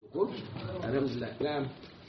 ko alhamdulillah na'am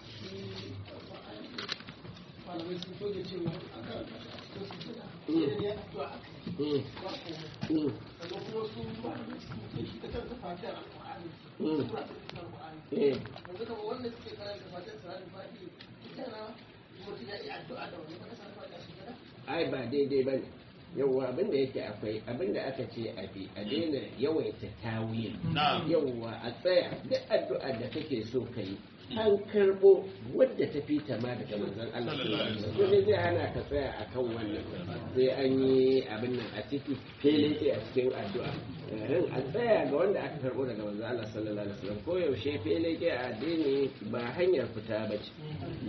malamai sun toge cewa a kan Mm. ya addu'a Mm. Mm. sannan kuma su malamai sun ce shi ta kanta fatiyar alƙur'ani Mm. sura ta cikin alƙur'ani Eh. yanzu kamar wanda suke karanta fatiyar salatul fati ita na mutum ya yi addu'a da wani kasa fati a shekara ai ba daidai ba ne yawwa abinda yake akwai abinda aka ce a bi a daina yawaita tawil yawwa a tsaya duk addu'a da kake so ka yi an karbo wadda ta fi ta ma daga manzon Allah sallallahu alaihi wasallam ne zai hana ka tsaya akan wannan sai an yi abin nan a ciki fele ce a cikin addu'a Eh, a tsaya ga wanda aka karbo daga manzon Allah sallallahu alaihi wasallam ko yaushe fele ke a addini ba hanyar fita ba ce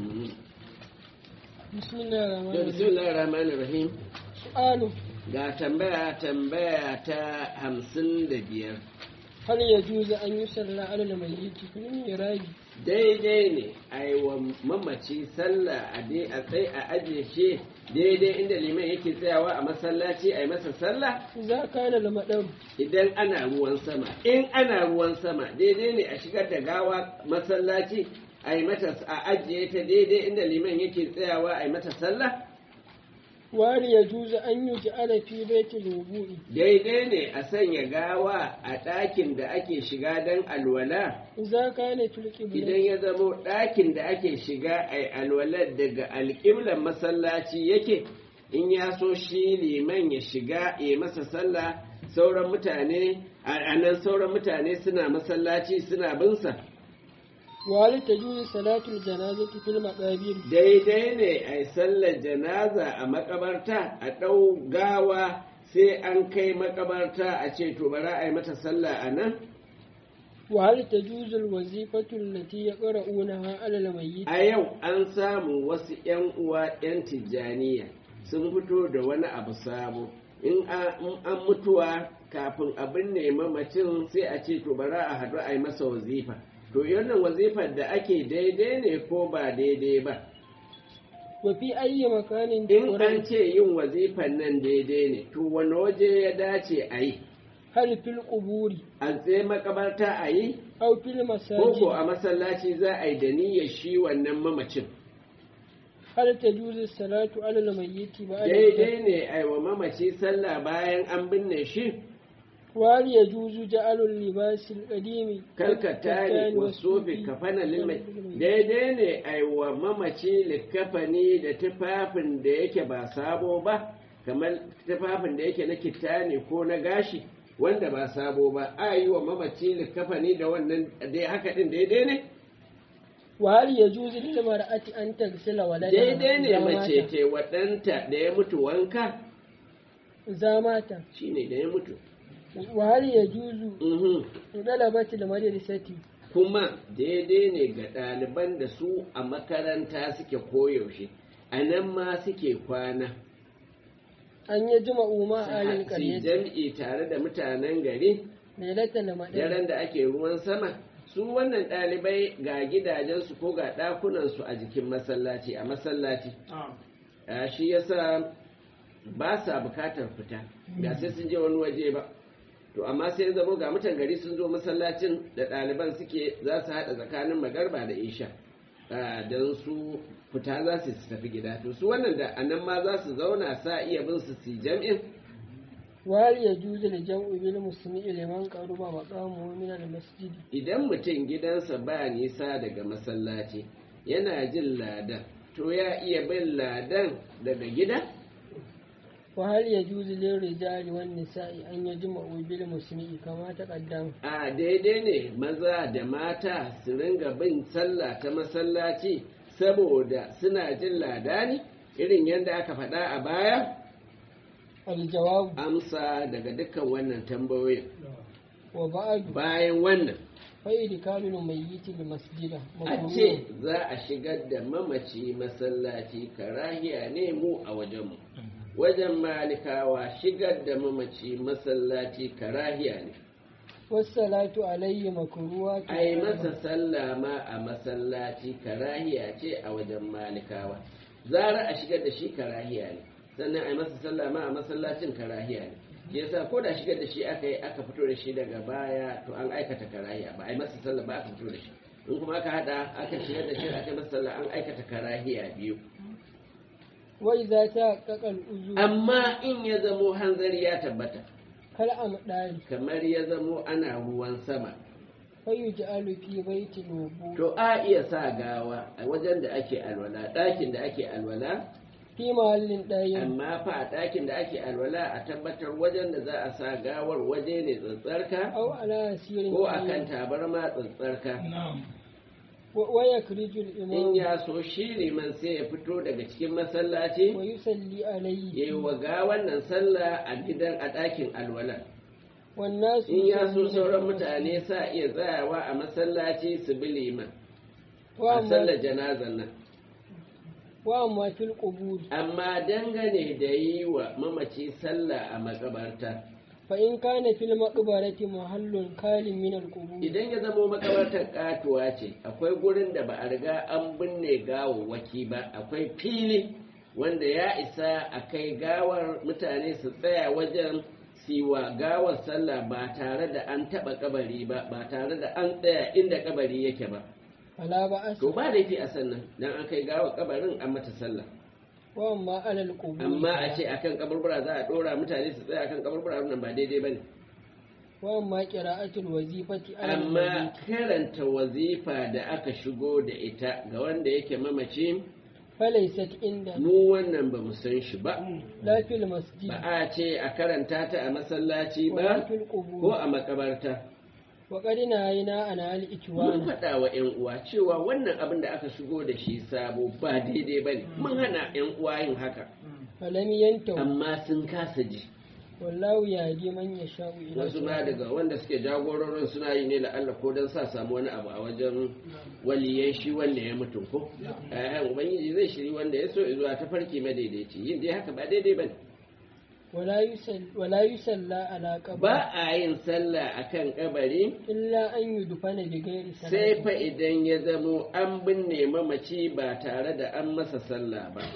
bismillah da bismillahir rahmanir rahim su'alu ga tambaya tambaya ta hamsin da biyar hal ya juza an yi sallah alal mayyiti fil mirabi daidai ne a yi wa mamaci sallah a dai a tsaye a ajiye shi daidai inda liman yake tsayawa a masallaci a yi masa sallah za ka da lamadan idan ana ruwan sama in ana ruwan sama daidai ne a shigar da gawa masallaci a yi mata a ajiye ta daidai inda liman yake tsayawa a yi mata sallah wari ya juza an yi ja'ala fi baitul wudu'i daidai ne a sanya gawa a ɗakin da ake shiga don alwala za ka ne fil qibla idan ya zamo ɗakin da ake shiga a alwalar daga alƙiblar masallaci yake in ya so shi liman ya shiga ya masa sallah sauran mutane a nan sauran mutane suna masallaci suna binsa wali ta juza salatul janazati fil maqabir daidai ne a yi sallar janaza a makabarta a ɗau gawa sai an kai makabarta a ce to bara a yi mata sallah a nan وهل تجوز الوظيفة التي يقرؤونها على الميت a yau an samu wasu 'yan uwa 'yan tijjaniya sun fito da wani abu sabo in a- in an mutuwa kafin abin ne mamacin sai a ce to bara a haɗu a yi masa wazifa to wannan wazifar da ake daidai ne ko ba daidai ba وفي أي مكان in تقرأ an ce yin wazifar nan daidai ne to wani waje ya dace a yi هل في القبور a tsaye makabarta a yi أو في ko ko المساجد a masallaci za a yi da niyyar shi wannan mamacin هل تجوز الصلاة على الميت بعد الدفن؟ daidai ne a yi wa mamaci sallah bayan an binne shi وهل يجوز جعل اللباس القديم kalkatani wa sofi kafana lilmai daidai ne a yi wa mamaci likafani da tufafin da yake ba sabo ba kamar tufafin da yake na kitani ko na gashi wanda ba sabo ba a yi wa mamaci likafani da wannan dai haka din daidai ne وهل يجوز للمرأة أن تغسل ولدها daidai ne إذا mace مات- ce waɗanta da ya mutu wanka إذا مات shine da ya mutu وهل يجوز Mhm. طلبة المدرسة kuma daidai ne ga ɗaliban da su a makaranta suke koyaushe a nan ma suke kwana أن يجمعوا مع أهل su القرية jam'i tare da mutanen gari ليلة المدرسة daren da ake ruwan sama su wannan ɗalibai ga gidajensu ko ga ɗakunansu a jikin masallaci a masallaci a shi yasa ba sa bukatar fita ga sai sun je wani waje ba to amma sai ya zamo ga mutan gari sun zo masallacin da ɗaliban suke za su haɗa tsakanin magarba da isha don su fita za su tafi gida to su wannan da anan ma za su zauna sa iya bin su su jam'in وهل يجوز الجمع بالمسلم لمن قرب مقامه من المسجد idan mutum gidansa ba nisa daga masallaci yana jin ladan to ya iya bin ladan daga gida وهل يجوز للرجال والنساء أن يجمعوا بالمسلم كما تقدم a daidai ne maza da mata su ringa bin sallah ta masallaci saboda suna jin ladani irin yadda aka faɗa a baya الجواب amsa daga dukkan wannan tambayoyin وبعد bayan wannan فإدخال الميت المسجد a ce za a shigar da mamaci masallaci karahiya ne mu a wajenmu wajen malikawa shigar da mamaci masallaci karahiya ne والصلاة عليه مكروه a yi masa sallah ma a masallaci karahiya ce a wajen malikawa zara a shigar da shi karahiya ne sannan a yi masa sallah ma a masallacin karahiya ne shi yasa ko da shigar da shi aka yi aka fito da shi daga baya to an aikata karahiya ba a yi masa sallah ba aka fito da shi in kuma aka hada aka shigar da shi aka masa sallah an aikata karahiya biyu wa idza tahaqqaqa al-uzur amma in ya zamo hanzari ya tabbata kal amdari kamar ya zamo ana ruwan sama fa yuj'alu fi baitil wudu to a iya sa gawa a wajen da ake alwala ɗakin da ake alwala fi mahallin dayin amma fa a ɗakin da ake alwala a tabbatar wajen da za a sa gawar waje ne tsantsarka aw ala asirin ko akan tabarma tsantsarka wa yakrijul in imam ya so shi liman sai ya fito daga cikin masallaci wa yusalli alayhi ya yi wa gawan nan sallah a gidan a ɗakin alwala wan nasu in ya so yusalluna sauran fil mutane sa iya tsayawa a masallaci su bi liman wa a amma sallar janazan nan wa amma fil qubur amma dangane da yi wa mamaci sallah a makabarta fa in kana fil maqbarati mahallun kalin min al qubur idan ya zamo makabartar katuwa ce akwai gurin da ba a riga an binne gawawwaki ba akwai fili wanda ya isa a kai gawar mutane su tsaya wajen siwa gawar sallah ba tare da an taba kabari ba ba tare da an tsaya inda kabari yake ba fala ba as to ba laifi a sannan dan an kai gawar kabarin an mata sallah wa amma ala al qubur amma a ce akan kaburbura za a dora mutane su tsaya akan kaburbura wannan ba daidai bane wa amma qira'atul wazifati ala al amma karanta wazifa da aka shigo da ita ga wanda yake mamaci falaysat inda mu wannan ba mu san shi ba la fil masjid ba a ce a karanta ta a masallaci wa la ba fil ko qubur a makabarta wa qad nahayna an al mun ikwan faɗa wa 'yan uwa cewa wannan abin da aka shigo da shi sabo ba daidai ba ne mun hana 'yan uwa yin haka falam yantahu amma sun kasa ji wallahu yahdi man yasha'u ila wasu ma daga wanda suke jagororin suna yi ne la'alla ko don sa samu wani abu a wajen waliyan shi wanda ya mutu ko eh ubangiji zai shiri wanda ya so zuwa ta farki madaidaici yin dai haka ba daidai bane wala yusall wala yusalla ala qabr ba a yin sallah akan kabari illa an yudfana bi ghairi sai salati fa idan ya zamo an binne mamaci ba tare da an masa sallah ba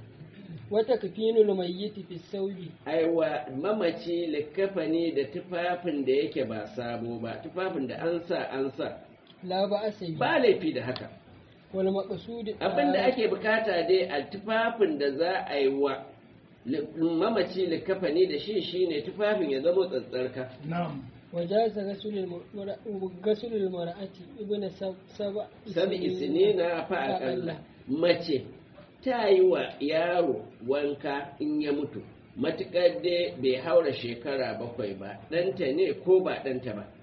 wa takfinul mayyit fi sawbi aiwa mamaci likafani da tufafin da yake ba sabo ba tufafin da an sa an sa la ba asabi ba laifi da haka wal maqsud abinda ake bukata dai a tufafin da za a yi wa li- mamaci likafani da shi shine tufafin ya zama tsantsarka وجاز غسل المرأة غسل المرأة ابن سب سبع sabi isinina fa akalla mace ta yi wa yaro wanka in ya mutu matuƙar dai bai haura shekara bakwai ba ɗanta ne ko ba ɗanta ba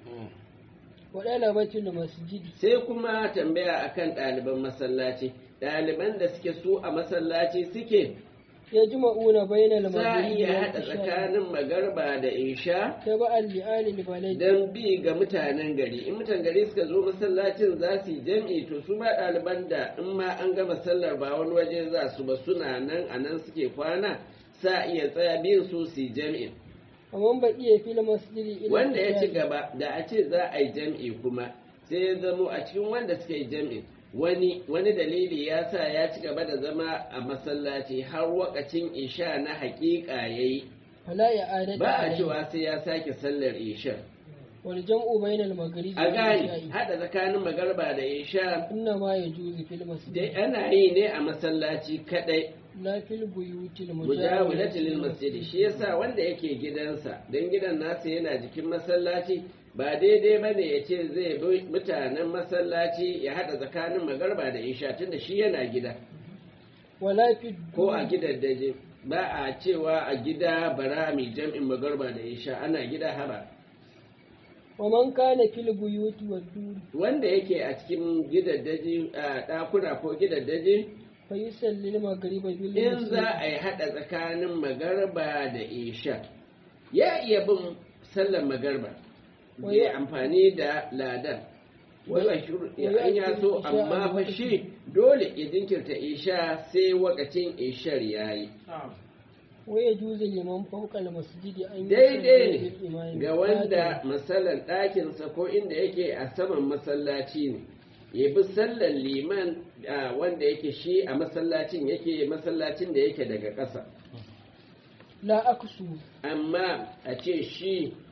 وطلبة المسجد sai kuma tambaya akan ɗaliban masallaci ɗaliban da suke su a masallaci suke يجمعون بين za a المغرب iya haɗa والعشاء tsakanin magarba da isha تبعا لآل البلد don bi ga mutanen gari in mutan gari suka zo masallacin za su yi jam'i to su ma ɗaliban da in ma an gama sallar ba wani waje za su ba suna nan a nan suke kwana sa iya tsaya bin su su yi jam'i ومن بقي في المسجد إلى wanda ya ci العشاء gaba da a ce za a yi jam'i kuma sai ya zamo a cikin wanda suka yi jam'i wani wani dalili ya sa ya ci gaba da zama a masallaci har wakacin isha na haƙiƙa ya yi فلا إعادة ba a عليه. cewa sai ya sake sallar isha والجمع بين المغرب a gani والعشاء hada tsakanin magarba da isha إنما يجوز في المسجد dai ana yi ne a masallaci kadai لا في البيوت mujawilati lil المجاورة masjid shi yasa wanda yake gidansa dan gidan nasa yana jikin masallaci ba daidai bane ya ce zai bi mutanen masallaci ya hada tsakanin magarba da isha tunda shi yana gida ولا في ko a الدور gidan daje ba a cewa a gida bara mai jam'in magarba da isha ana gida haba ومن كان في البيوت والدور wanda yake a cikin gidaddaji a ɗakuna ko gidaddaji فيصلي المغرب in بالمسجد za a yi haɗa tsakanin magarba da isha ya iya bin sallar magarba Wa ya ya- amfani da ladan wai Wa- ba shi wa ya ya an ya akil so isha amma a fa lokacin. shi dole ya jinkirta isha sai wakacin ishar yayi ويجوز لمن فوق المسجد أن daidai يصلي بالإمام ne ga wanda masalan ɗakinsa ko inda yake a saman masallaci ne ya bi sallar liman a wanda yake shi a masallacin yake masallacin da yake daga ƙasa لا أكسو amma a ce shi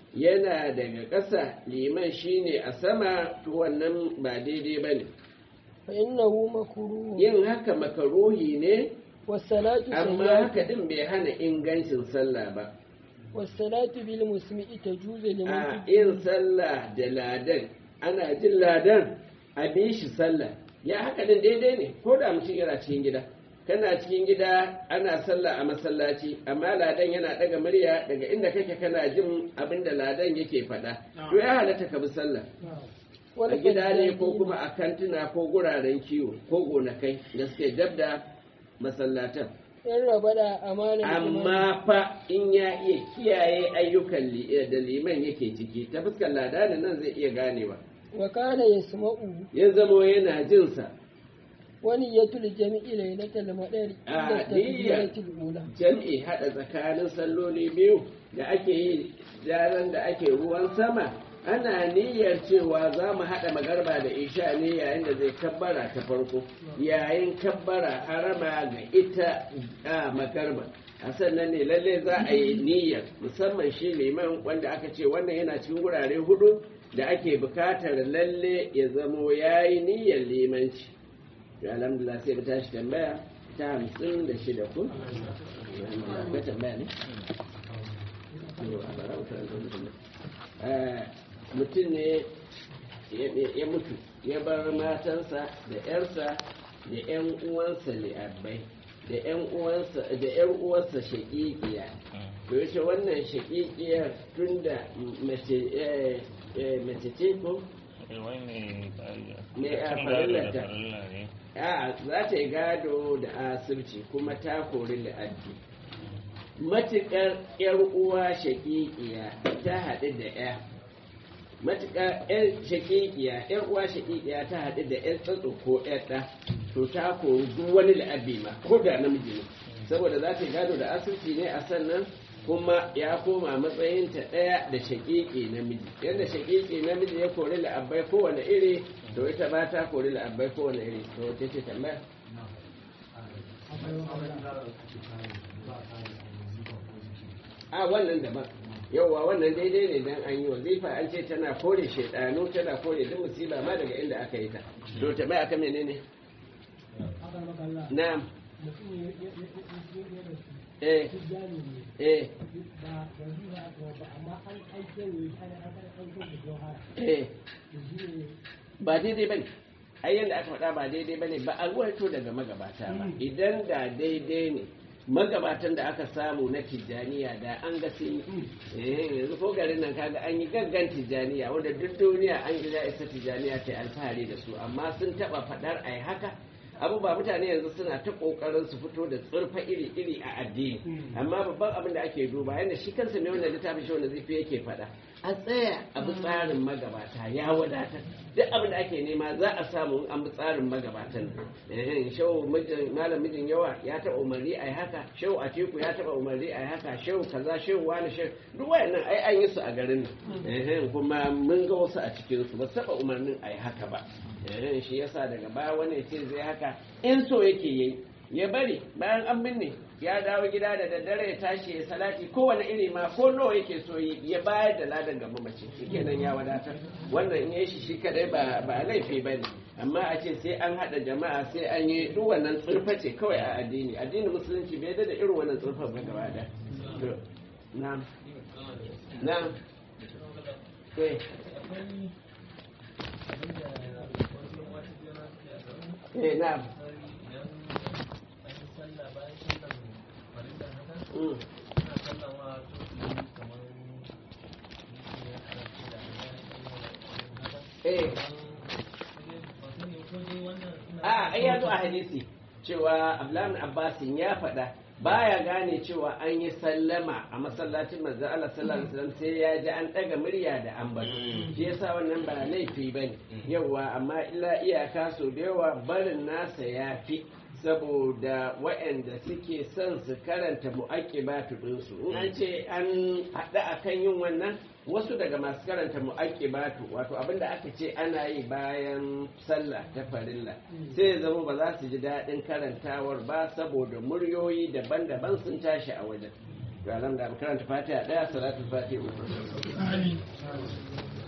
yana daga ƙasa liman shine a sama to wannan ba daidai ba ne fa innahu makruh yin haka makaruhi ne was-salatu amma sayyatu haka din bai hana ingancin sallah ba was-salatu bil musmi'i tajuzu liman a fi- yin sallah da ladan ana jin ladan a bi shi sallah ya haka din daidai ne ko da mutum yana cikin gida kana cikin gida ana sallah a masallaci amma ladan yana daga murya daga inda kake kana jin abin da ladan yake faɗa to ya halatta ka bi sallah wal a gida ne ko fajjari kuma a kantuna ko guraren kiwo ko gonakai da suke dab da masallatan in raba da amanar amma fa in ya iya kiyaye ayyukan li- da liman yake ciki ta fuskar ladanin nan zai iya ganewa wa kana yasma'u ya zamo yana jinsa wani yatul jami'i lailatul madari A, inda niyya. takbiratul ula jam'i haɗa tsakanin salloli biyu da ake yi daren da ake ruwan sama ana niyyar cewa za mu haɗa magarba da isha ne yayin da zai kabbara ta farko yayin kabbara harama ga ita a magarba a sannan ne lalle za a yi niyyar musamman shi liman wanda aka ce wannan yana cikin wurare hudu da ake bukatar lalle ya zamo ya yi niyyar limanci to alhamdulillah sai mu tashi tambaya ta hamsin da shida ko akwai tambaya ne Yo, a bara wutar da mutum. Eh, mutum ne ya- ya mutu ya bar matansa da yarsa da yan uwansa li'abbai da yan uwansa da yan uwarsa shaƙiƙiya to yace wannan shaƙiƙiyar tunda mace eh, eh, mace ce ko Me a farillata? a za ta yi gado da asirci kuma ta kori la'addi matuƙar ‘yar uwa shaƙiƙiya ta haɗu da ‘ya matuƙar ‘yar shaƙiƙiya ‘yar uwa shaƙiƙiya ta haɗu da ‘yar tsatso ko ‘yar ɗa to ta kori duk wani la'abbi ma ko da namiji ne saboda za ta yi gado da asirci ne a sannan kuma ya koma matsayinta ɗaya da shaƙiƙi namiji yadda shaƙiƙi namiji ya kori la'abbai kowane iri to ita ba ta kori la'abbai kowane iri to wace ce tambaya a wannan daban yauwa wannan daidai ne dan an yi wazifa an ce tana kore shaidanu tana kore duk musiba ma daga inda aka yi ta to tambaya aka menene na'am eh eh eh ba daidai bane ai yanda aka faɗa ba daidai bane ba a ruwaito daga magabata ba idan da daidai ne magabatan da aka samu na tijjaniya da an ga sun yi eh yanzu ko garin nan kaga an yi gaggan tijjaniya wanda duk duniya an gida isa tijjaniya ta yi alfahari da su amma sun taba faɗar ai haka abu ba mutane yanzu suna ta kokarin su fito da tsurfa iri-iri a addini amma babban abin da ake duba yadda shi kansa ne wanda littafin shi wanda zai yake faɗa a tsaya a bi tsarin magabata ya wadatar duk abin da ake nema za a samu in an bi tsarin magabatan eh shau mijin malam mijin yawa ya taɓa umarni ai haka shau atiku ya taɓa umarni ai haka shau kaza shau wani shau duk wayannan ai an yi su a garin nan eh kuma mun ga wasu a cikin su ba su taɓa umarnin ai haka ba eh shi yasa daga baya wani ce zai haka in so yake yi ya bari bayan an binne ya dawo gida da daddare ya tashi ya salati kowane iri ma ko nawa yake so yi ya bayar da ladan ga mamaci shikenan ya wadatar wannan in yi shi shi kadai ba ba laifi bane amma a ce sai an hada jama'a sai an yi duk wannan tsurfa ce kawai a addini addinin musulunci bai da irin wannan tsurfa ba gaba da to na'am na'am eh eh na'am Mm. Eh. a ai ya zo a hadisi cewa Abdullahi bin Abbasin ya faɗa baya gane cewa an yi sallama a masallacin manzon Allah sallallahu alaihi wasallam sai ya ji an ɗaga murya da ambato shi yasa wannan ba laifi bane yawa amma illa iyaka so da yawa barin nasa ya fi saboda waɗanda suke son su karanta mu'aqqibatu ɗinsu in an ce an haɗa akan yin wannan wasu daga masu karanta mu'aqqibatu wato abinda aka ce ana yi bayan sallah ta farilla sai ya zama ba za su ji daɗin karantawar ba saboda muryoyi daban-daban sun tashi a wajen to alhamdulillah mu karanta fatiha daya salatul fatiha uku